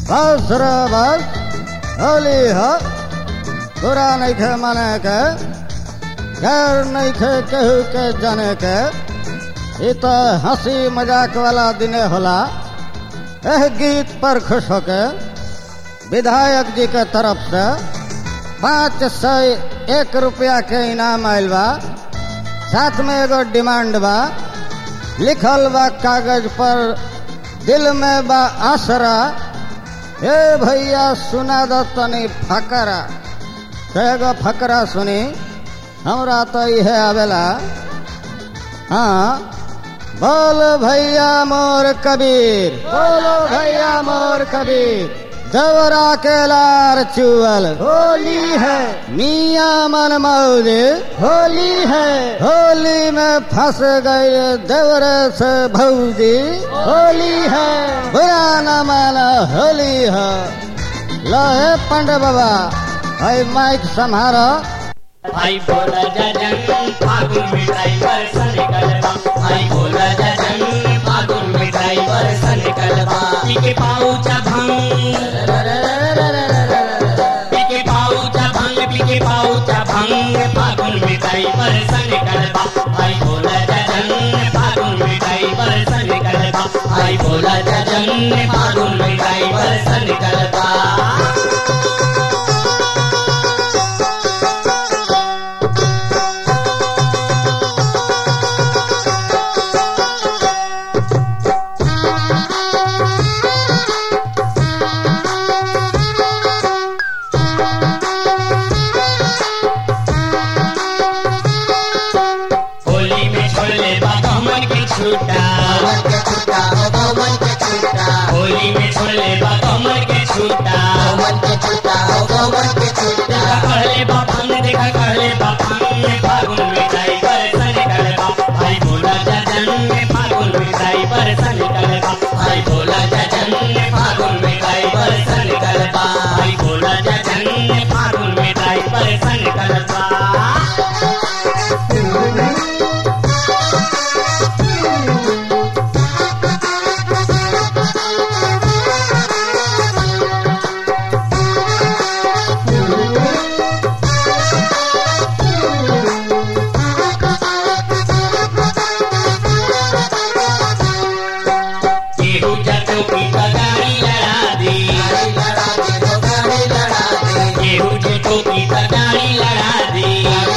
बस रे बस होली ह बुरा नहीं खे माने के गैर नहीं खे केहू के जाने के ई तो हंसी मजाक वाला दिने होला एह गीत पर खुश होके विधायक जी के तरफ से पाँच सौ एक रुपया के इनाम आयल बा साथ में एगो डिमांड बा लिखल बा कागज पर दिल में बा आसरा ए भैया सुना दो तनी फकरा तो एगो फकरा सुनी हमरा तो इहे आवेला हाँ बोल भैया मोर कबीर बोलो भैया मोर कबीर देवरा के लार चुअल होली है मियाँ मन मौजे होली है होली में फंस गए देवरे से भौजी होली है बुरा न माना होली है लहे पंडे बाबा भाई माइक संहारो आई बोला जजन फागुन मिठाई पर सन कलबा आई बोला जजन फागुन मिठाई पर सन कलबा पीके पाऊचा भंग पीके पाऊचा भंग पीके पाऊचा भंग फागुन मिठाई पर सन कलबा आई बोला जजन फागुन मिठाई पर सन कलबा आई बोला जजन फागुन मिठाई पर सन कलबा होली में छोड़ले बाबा मन के छूटा होली में छोड़ले बाबा मन के छूटा देखा कहले बापन देखा कहले बापन में फागुन में जाई पर सन कलबा भाई बोला जजन में फागुन में जाई पर सन कलबा भाई बोला जजन में फागुन में जाई पर सन कलबा भाई बोला जजन में फागुन में जाई पर सन कलबा केहू जटों की तगारी लड़ा दी केहू जटों की तगारी लड़ा दी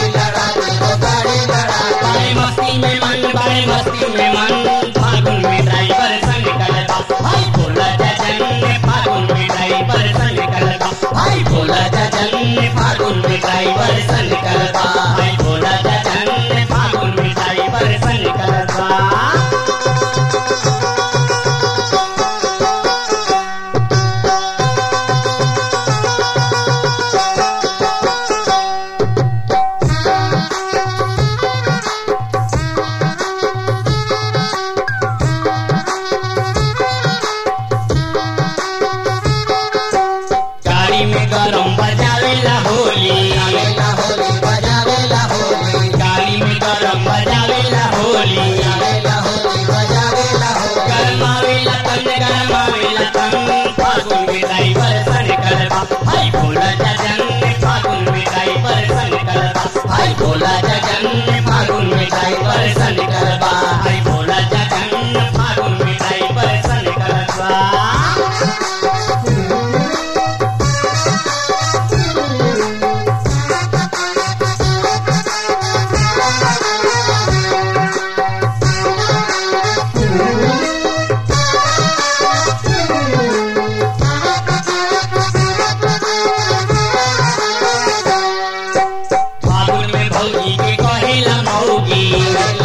बड़े मस्ती में मन बड़े मस्ती में मन फागुन में ड्राइवर संग कलबा भाई बोला जजन ने फागुन में ड्राइवर संग कलबा भाई बोला जजन ने फागुन में ड्राइवर संग कलबा भाई बोला जजन ने फागुन में ड्राइवर संग कलबा गाड़ी में गरम बजावेला होली गाड़ी में गरम बजावेला होली गरमावेला तन गरमावेला तन फागुन में ड्राइवर सन करबा भाई भोला जजन ने फागुन में ड्राइवर सन करबा भाई भोला जजन ने फागुन में ड्राइवर सन करबा भाई भोला जजन ने फागुन में ड्राइवर सन करबा फागुन में भौजी के कहेला मौगी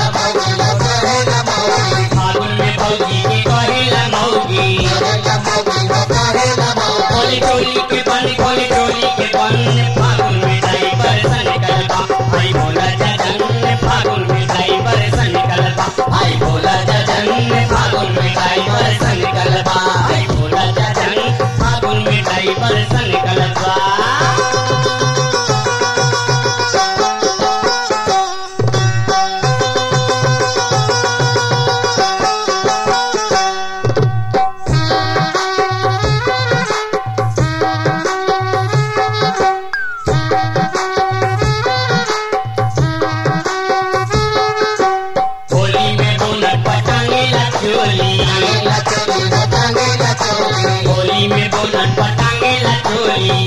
होली में बोनट पटांगे ला चोली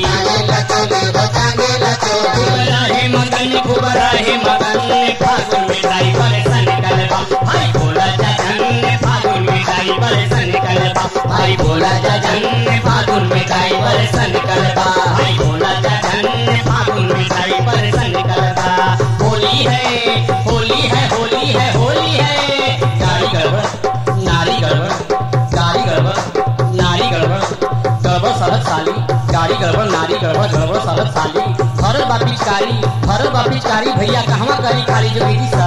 खूब रहे मगन खूब रहे मगन फागुन में ड्राइवर सन कलबा भाई बोला जजन फागुन में ड्राइवर सन कलबा भाई बोला जजन फागुन में ड्राइवर सन कलबा भाई बोला जजन फागुन में ड्राइवर सन कलबा होली है होली है होली है होली है गाड़ी गड़बड़ नारी गड़बड़ गाड़ी गड़बड़ नारी गड़बड़ गड़बड़ सड़क साली गाड़ी गड़बड़ नारी गड़बड़ गड़बड़ सड़क साली भरत बापिचकारी भरत बापिचकारी भैया कहवा करी खाली जो विधि